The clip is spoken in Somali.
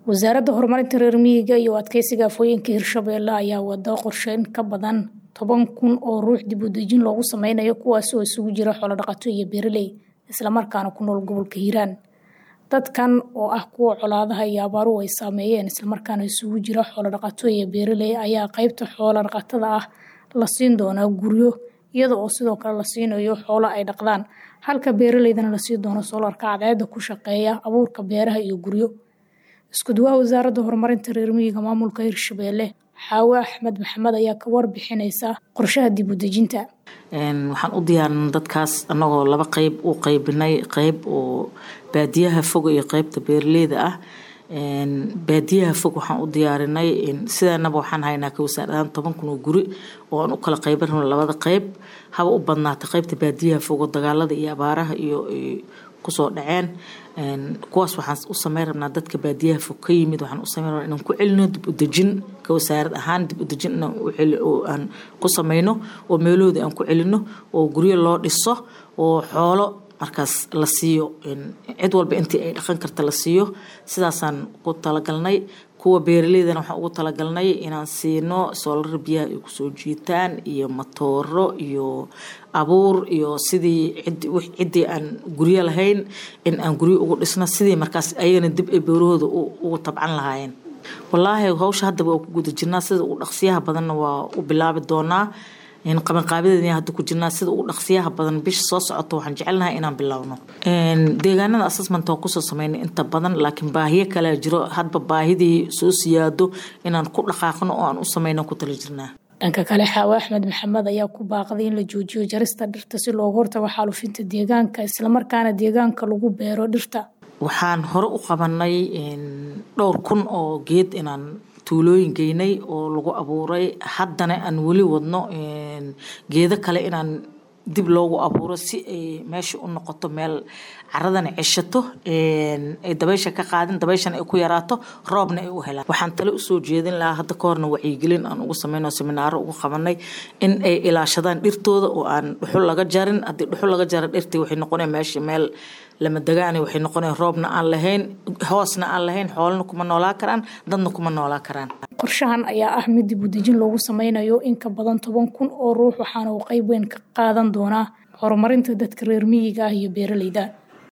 wasaaradda horumarinta reer miyiga iyo adkeysiga afooyinka hirshabeelle ayaa wada qorshe in ka badan toban kun oo ruux dib u dejin loogu sameynayo kuwaas oo isugu jira xoolodhaqato iyo beeraley islamarkaana ku nool gobolka hiiraan dadkan oo ah kuwa colaadaha iyo abaaruhu ay saameeyeen islamarkaana isugu jira xoolodhaqato iyo beeraley ayaa qeybta xoolodhaqatada ah la siin doonaa guryo iyada oo sidoo kale la siinayo xoolo ay dhaqdaan halka beeraleydana la siin doono soolarka cadceeda ku shaqeeya abuurka beeraha iyo guryo isku duwaha wasaaradda horumarinta reer miyiga maamulka hirshabeelle xaawe axmed maxamed ayaa ka warbixineysa qorshaha dib u dejinta waxaan u diyaarinay dadkaas annagoo laba qeyb u qeybinay qeyb oo baadiyaha fog iyo qeybta beeraleyda ah baadiyaha fog waxaan u diyaarinay sidaanaba waxaan haynaa ka wasaarahaan toban kun oo guri oo aan u kala qeyban rabno labada qeyb haba u badnaata qeybta baadiyaha fog oo dagaalada iyo abaaraha iyo kusoo dhaceen kuwaas waxaan u sameyn rabnaa dadka baadiyaha fog ka yimid waxaan u sameyn rabnaa inaan ku celino dib u dejin ka wasaarad ahaan dib u dejin inaan aan ku sameyno oo meelahooda aan ku celino oo guryo loo dhiso oo xoolo markaas la siiyo cid walba intii ay dhaqan karta la siiyo sidaasaan ku talagalnay kuwa beeraleydana waxaan ugu talagalnay inaan siino soolar biyaha ay kusoo jiitaan iyo matooro iyo abuur iyo sidii ciddii aan guryo lahayn in aan guryo ugu dhisno sidii markaas ayagana dib ay beerahooda ugu tabcan lahaayeen wallaahi hawsha haddaba waa ku guda jirnaa sida ugu dhaqsiyaha badanna waa u bilaabi doonaa qabanqaabideeda hadda ku jirnaa sida ugu dhaqsiyaha badan bisha soo socota waxaan jecelnahay inaan bilowno deegaanada assessment waan kusoo sameynay inta badan laakiin baahiyo kalea jiro hadba baahidii soo siyaado inaan ku dhaqaaqno oo aan u sameyno ku tala jirnaa dhanka kale xaawe axmed maxamed ayaa ku baaqday in la joojiyo jarista dhirta si looga hortago xaalufinta deegaanka islamarkaana deegaanka lagu beero dhirta waxaan hore u qabanay dhowr kun oo geed inaan tuulooyin geynay oo lagu abuuray haddana aan weli wadno geedo kale inaan dib loogu abuuro si ay meesha u noqoto meel caradana ceshato ay dabaysha ka qaadin dabayshana ay ku yaraato roobna ay u helaan waxaan tale usoo jeedin lahaa hadda ka horna wacyigelin aan ugu sameyno seminaaro ugu qabanay in ay ilaashadaan dhirtooda oo aan dhuxul laga jarin haddii dhuxul laga jara dhirtii waxay noqonaya meesha meel lama degaani waxay noqonaya roobna aan lahayn hoosna aan lahayn xoolana kuma noolaa karaan dadna kuma noolaa karaan qorshahan ayaa ah mid dib u dejin loogu sameynayo in ka badan toban kun oo ruux waxaana uu qeyb weyn ka qaadan doonaa horumarinta dadka reer miyiga ah iyo beeraleyda